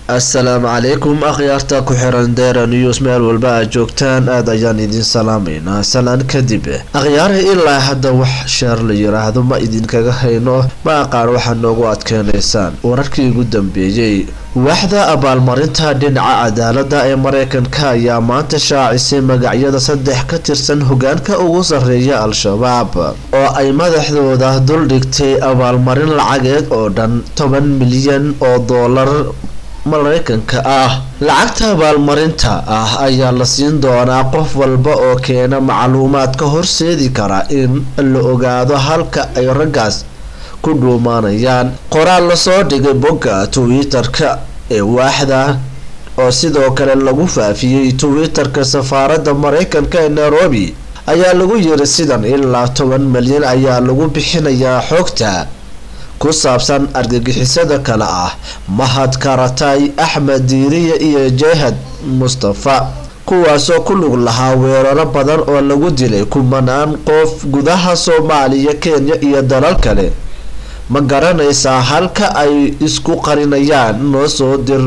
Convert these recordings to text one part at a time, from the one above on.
assalaamu calaykum akhyaarta ku xiran deera news meel walba aad joogtaan aada ayaan idin salaameynaa salaan kadib akhyaara ilaa hadda wax sheer la yiraahdo ma idinkaga hayno ma aqaan waxaad noogu adkeynaysaan wararkii ugu dambeeyey waaxda abaalmarinta dhinaca cadaalada ee mareykanka ayaa maanta shaacisay magacyada saddex ka tirsan hogaanka ugu sarreeya al-shabaab oo ay madaxdooda duldhigtay abaalmarin lacageed oo dhan toban milyan oo doolar mareykanka ah lacagta abaalmarinta ah ayaa la siin doonaa qof walba oo keena macluumaad ka horseedi kara in la ogaado halka ay raggaas ku dhuumaanayaan qoraal lasoo dhigay bogga twitter-ka ee waaxda oo sidoo kale lagu faafiyey twitter-ka safaaradda mareykanka ee nairobi ayaa lagu yiri sidan ilaa toban milyan ayaa lagu bixinayaa xogta ku saabsan argagixisada kale ah mahad karatay axmed diiriya iyo jahad mustafa kuwaasoo ku lug lahaa weeraro badan oo lagu dilay kumanaan qof gudaha soomaaliya kenya iyo dalal kale ma garanaysaa halka ay isku qarinayaan noo soo dir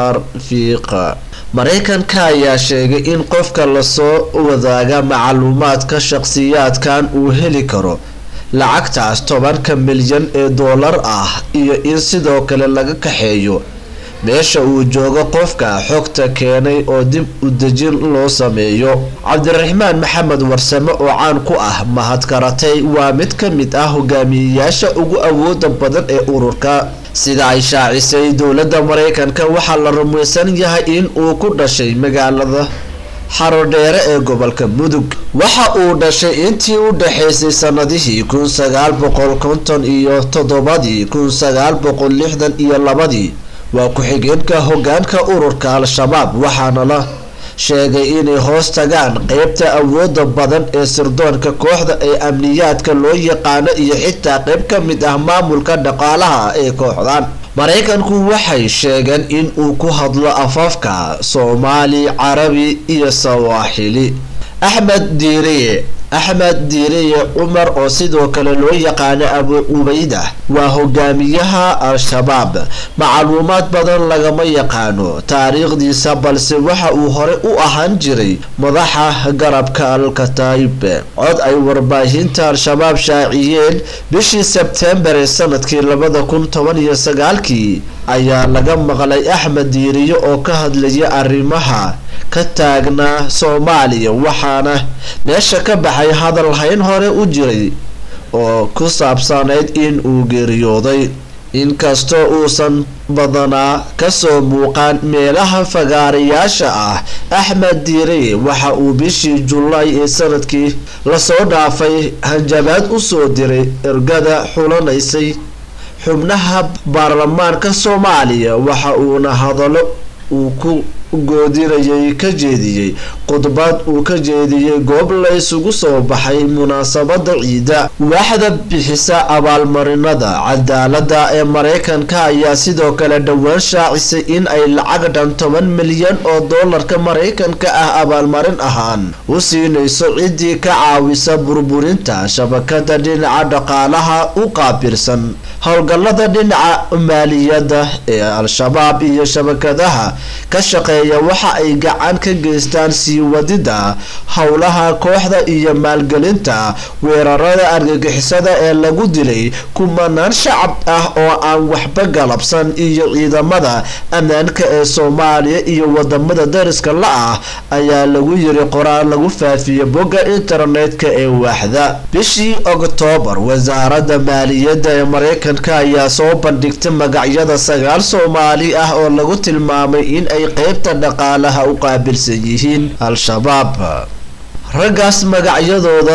farfiiqa mareykanka ayaa sheegay in qofka lasoo wadaaga macluumaadka shaqsiyaadkan uu heli karo lacagtaas tobanka milyan ee doolar ah iyo in sidoo kale laga kaxeeyo meesha uu joogo qofka xogta keenay oo dib u dejin loo sameeyo cabdiraxmaan maxamed warsame oo caan ku ah mahad karatay waa mid ka mid ah hogaamiyeyaasha ugu awooda badan ee ururka sida ay shaacisay dowladda mareykanka waxaa la rumaysan yahay in uu ku dhashay magaalada xarodheere ee gobolka mudug waxa uu dhashay intii u dhaxaysay sanadihii kun sagaal boqol konton iyo toddobadii kun sagaal boqol lixdan iyo labadii waa ku-xigeenka hogaanka ururka al-shabaab waxaana la sheegay inay hoos tagaan qeybta awooda badan ee sirdoonka kooxda ee amniyaadka loo yaqaano iyo xitaa qeyb ka mid ah maamulka dhaqaalaha ee kooxdan mareykanku waxay sheegeen in uu ku hadlo afafka soomaali carabi iyo sawaaxili axmed diiriye axmed diiriye cumar oo sidoo kale loo yaqaano abu cubayda waa hogaamiyaha al-shabaab macluumaad badan lagama yaqaano taariikhdiisa balse waxa uu hore u ahaan jiray madaxa garabka al-kataib cod ay warbaahinta al-shabaab shaaciyeen bishii sebtembar ee sanadkii labada kun toban iyo sagaalkii ayaa laga maqlay axmed diiriye oo ka hadlaya arrimaha ka taagnaa soomaaliya waxaana meesha ka baxay hadal hayn hore u jiray oo ku saabsanayd in uu geeriyooday inkastoo uusan badanaa kasoo muuqaan meelaha fagaarayaasha ah axmed diireye waxa uu bishii julaay ee sanadkii lasoo dhaafay hanjabaad usoo diray ergada xulanaysay xubnaha baarlamaanka soomaaliya waxa uuna hadallo uu ku goodinayay ka jeediyey khudbad uu ka jeediyey goob la isugu soo baxay munaasabada ciida waaxda bixisa abaalmarinada cadaalada ee mareykanka ayaa sidoo kale dhowaan shaacisay in ay lacag dhan toban milyan oo doolarka mareykanka ah abaalmarin ahaan u siinayso ciddii ka caawisa burburinta shabakada dhinaca dhaqaalaha u qaabirsan howlgalada dhinaca maaliyadda ee al-shabaab iyo shabakadaha ka shaqeeya waxa ay gacan ka geystaan sii wadida howlaha kooxda iyo maalgelinta weerarada argagixisada ee lagu dilay kumanaan shacab ah oo aan waxba galabsan iyo ciidamada ammaanka ee soomaaliya iyo wadamada dariska la-ah ayaa lagu yiri qoraal lagu faafiye bogga internetka ee waaxda bishii oktoobar wasaaradda maaliyadda ee mareykanka ayaa soo bandhigtay magacyada sagaal soomaali ah oo lagu tilmaamay in ay qeybta dhaqaalaha u qaabilsan yihiin al-shabaab raggaas magacyadooda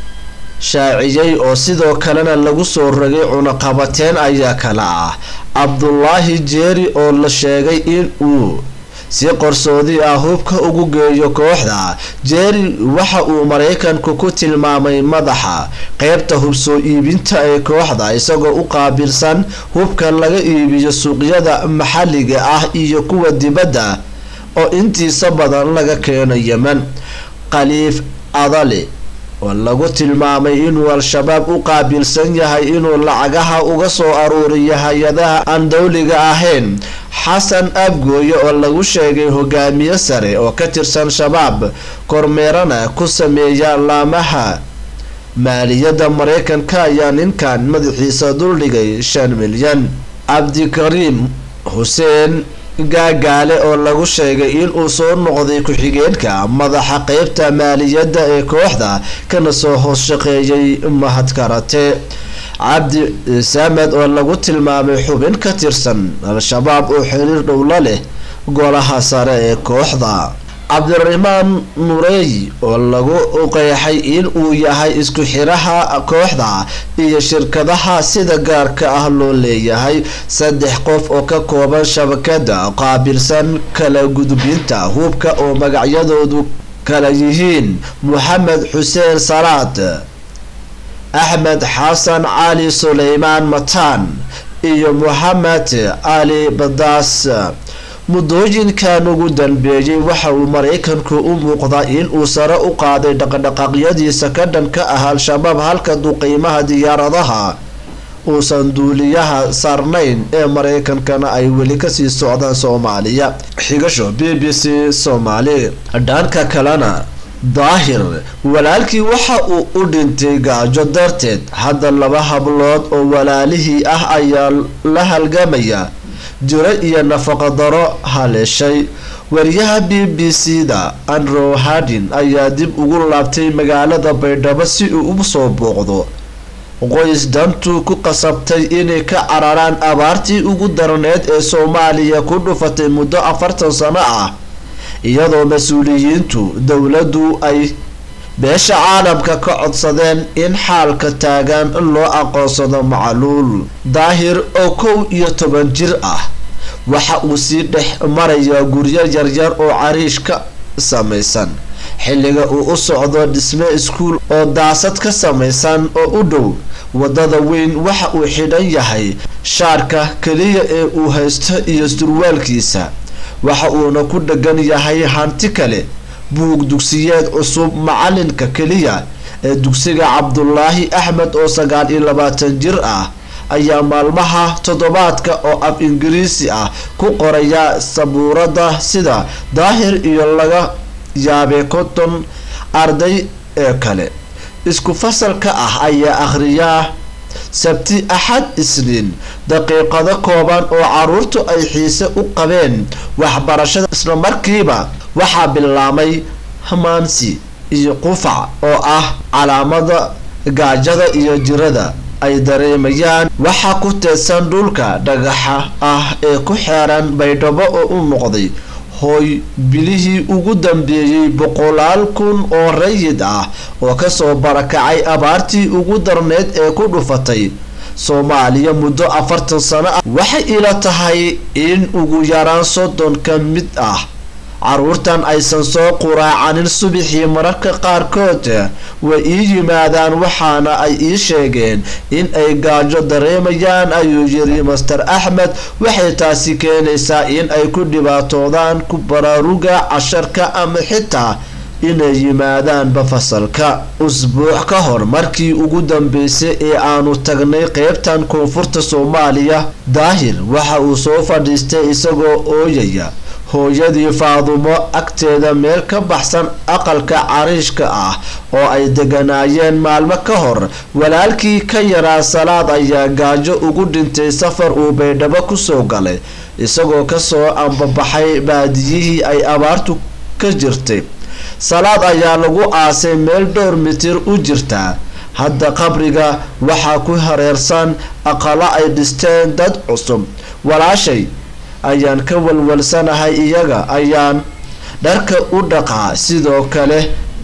shaaciyey oo sidoo kalena lagu soo rogay cunaqabateen ayaa kala ah cabdulaahi jeeri oo la sheegay in uu si qarsoodi ah hubka ugu geeyo kooxda jeeri waxa uu mareykanku ku tilmaamay madaxa qeybta hub soo iibinta ee kooxda isagoo u qaabilsan hubka laga iibiyo suuqyada maxalliga ah iyo kuwa dibadda oo intiisa badan laga keeno yemen khaliif adale oo lagu tilmaamay inuu al-shabaab u qaabilsan yahay inuu lacagaha uga soo aruuriyo hay-adaha aan dowliga ahayn xasan abgooye oo lagu sheegay hogaamiye sare oo ka tirsan shabaab kormeerana ku sameeya laamaha maaliyadda mareykanka ayaa ninkan madaxiisa duldhigay shan milyan cabdikariim xuseen gaagaale oo lagu sheegay inuu soo noqday ku-xigeenka madaxa qeybta maaliyadda ee kooxda kana soo hoos shaqeeyay mahad karate cabdi samed oo lagu tilmaamay xubin ka tirsan al-shabaab oo xiriir dhowla leh golaha sare ee kooxda cabdiraxmaan nureey oo lagu qeexay in uu yahay isku xiraha kooxda iyo shirkadaha sida gaarka ah loo leeyahay saddex qof oo ka kooban shabakada qaabilsan kala gudbinta hubka oo magacyadoodu kala yihiin moxamed xuseen salaad axmed xasan cali suleymaan mataan iyo moxamed cali badaas muddooyinkan ugu danbeeyey waxa uu maraykanku u muuqdaa in uu sare u qaaday dhaqdhaqaaqyadiisa ka dhan ka ah al-shabaab halka duqeymaha diyaaradaha uusan duuliyaha saarnayn ee maraykankana ay weli kasii socdaan soomaaliya xigasho b b c soomaali dhanka kalena daahir walaalkii waxa uu u dhintay gaajo darteed hadda laba hablood oo walaalihii ah ayaa la halgamaya jiro iyo nafaqadaro haleeshay wariyaha b b c da andrew hardin ayaa dib ugu laabtay magaalada baydhabo si uu u soo booqdo qoys dantu ku qasabtay inay ka cararaan abaartii ugu daraneed ee soomaaliya ku dhufatay muddo afartan sano ah iyadoo mas-uuliyiintu dowladdu ay beesha caalamka ka codsadeen in xaalka taagan loo aqoonsado macluul daahir oo kow iyo toban jir ah waxa uu sii dhex marayaa guryo yaryar oo cariish ka samaysan xilliga uu u socdo dhisme iskuul oo daasad ka samaysan oo u dhow wadada weyn waxa uu xidhan yahay shaarka keliya ee uu haysto iyo surwaalkiisa waxa uuna ku dhegan yahay hanti kale buug dugsiyeed cusub macalinka keliya ee dugsiga cabdulaahi axmed oo sagaal iyo labaatan jir ah ayaa maalmaha toddobaadka oo af ingiriisi ah ku qoraya sabuurada sida daahir iyo laga yaabay konton arday ee kale isku fasalka ah ayaa akhriyaa sabti axad isniin daqiiqado kooban oo caruurtu ay xiise u qabeen waxbarashada islamarkiiba waxaa bilaamay hamaansi iyo qufac oo ah calaamada gaajada iyo jirada ay dareemayaan waxaa ku teedsan dhulka dhagaxa ah ee ku xeeran baydhabo oo u noqday hooy bilihii ugu dambeeyey boqolaal kun oo rayid ah oo kasoo barakacay abaartii ugu darneyd ee ku dhufatay soomaaliya muddo afartan sano ah waxay ila tahay in ugu yaraan soddon ka mid ah caruurtan aysan soo quraacanin subaxii mararka qaarkood way ii yimaadaan waxaana ay ii sheegeen in ay gaajo dareemayaan ayuu yiri master axmed waxay taasi keenaysaa in ay ku dhibaatoodaan ku baraaruga casharka ama xitaa inay yimaadaanba fasalka usbuuc ka hor markii ugu dambeysay ee aanu tagnay qeybtan koonfurta soomaaliya daahir waxa uu soo fadhiistay isagoo ooyaya hooyadii faadumo agteeda meel ka baxsan aqalka cariishka ah oo ay deganaayeen maalmo ka hor walaalkii ka yaraa salaad ayaa gaajo ugu dhintay safar uu baydhabo kusoo galay isagoo kasoo ambabaxay baadiyihii ay abaartu ka jirtay salaad ayaa lagu aasay meel dhowr mitir u jirta hadda qabriga waxaa ku hareersan aqalo ay dhisteen dad cusub walaashay ayaan ka walwalsanahay iyaga ayaan dharka u dhaqaa sidoo kale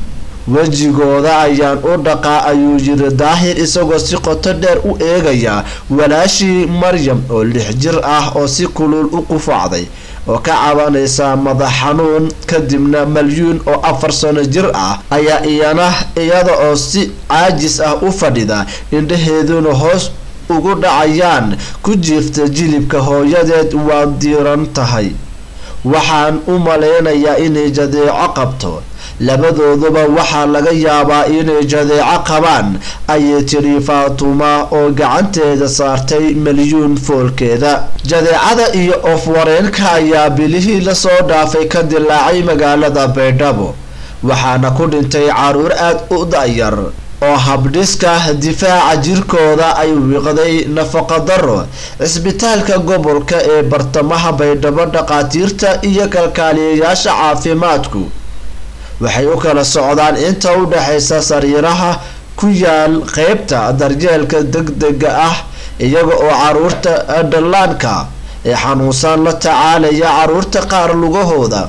wejigooda ayaan u dhaqaa ayuu yiri daahir isagoo si qoto dheer u eegaya walaashii maryam oo lix jir ah oo si kulul u qufacday oo ka cabanaysa madax xanuun kadibna malyuun oo afar sano jir ah ayaa iyana iyada oo si caajis ah u fadhida indhaheeduna hoos ugu dhacayaan ku jiifta jilibka hooyadeed waa diiran tahay waxaan u malaynayaa inay jadeeco qabto labadooduba waxaa laga yaabaa inay jadeeco qabaan ayay tiri faatuma oo gacanteeda saartay milyuun foolkeeda jadeecada iyo ofwareenka ayaa bilihii lasoo dhaafay ka dilaacay magaalada baydhabo waxaana ku dhintay caruur aada u da-yar oo habdhiska difaaca jirkooda ay wiiqday nafaqadaro cisbitaalka gobolka ee bartamaha baydhabo dhaqaatiirta iyo kalkaaliyayaasha caafimaadku waxay u kala socdaan inta u dhexaysa sariiraha ku yaal qeybta daryeelka degdega ah iyaga oo caruurta dhallaanka ee xanuunsan la tacaalaya caruurta qaar lugahooda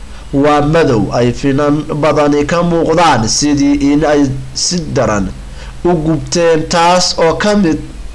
waa madow ay finan badani ka muuqdaan sidii in ay si daran u gubteen taas oo ka mid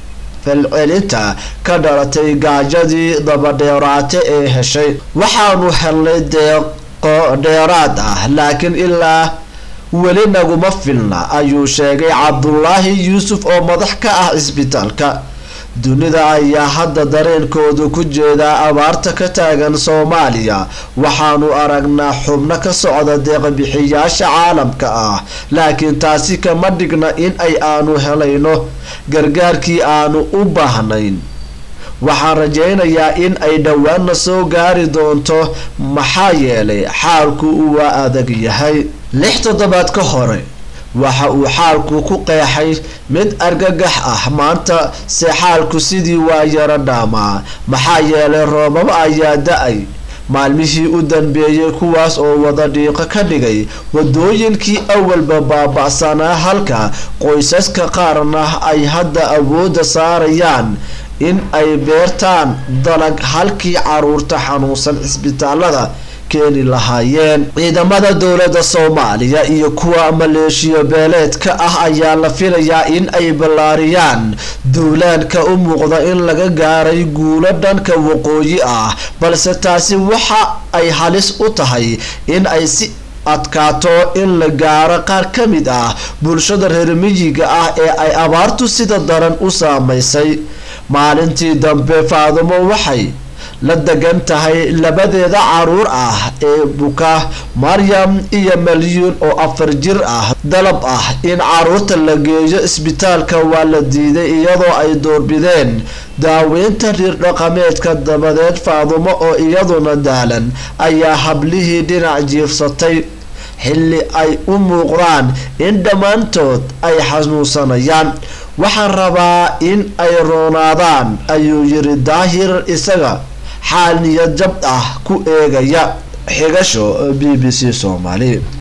falcelinta ka dhalatay gaajadii dabadheeraate ee heshay waxaanu helnay deeqo dheeraad ah laakiin ilaa weli naguma filna ayuu sheegay cabdulaahi yuusuf oo madax ka ah cisbitaalka dunida ayaa hadda dareenkoodu ku jeedaa abaarta ka taagan soomaaliya waxaanu aragnaa xubno ka socda deeqbixiyaasha caalamka ah laakiin taasi kama dhigna in ay aanu helayno gargaarkii aanu u baahnayn waxaan rajaynayaa in ay dhowaanna soo gaari doonto maxaa yeelay xaalku waa adag yahay lix toddobaad ka hore waxa uu xaalku ku qeexay mid argagax ah maanta se xaalku sidii waa yaro dhaamaa maxaa yeelay roobab ayaa da-ay maalmihii u danbeeyey kuwaas oo wada dhiiqo ka dhigay wadooyinkii awalba baaba-sanaa halka qoysaska qaarna ay hadda awoodda saarayaan in ay beertaan dalag halkii caruurta xanuunsan cisbitaalada keeni lahaayeen ciidamada dowladda soomaaliya iyo kuwa maleeshiya beeleedka ah ayaa la filayaa in ay ballaariyaan duulaanka u muuqda in laga gaaray guulo dhanka waqooyi ah balse taasi waxa ay halis u tahay in ay si adkaato in la gaaro qaar ka mid ah bulshada reer miyiga ah ee ay abaartu sida daran u saamaysay maalintii dambe faadumo waxay la degan tahay labadeeda caruur ah ee buka maryam iyo malyuun oo afar jir ah dalab ah in caruurta la geeyo isbitaalka waa la diiday iyadoo ay doorbideen daaweynta riir dhaqameedka dabadeed faadumo oo iyaduna daalan ayaa hablihii dhinac jiifsatay xilli ay u muuqdaan in dhammaantood ay xanuunsanayaan waxaan rabaa in ay roonaadaan ayuu yiri daahir isaga xaal niyad jab ah ku eegaya xigasho b b c soomaali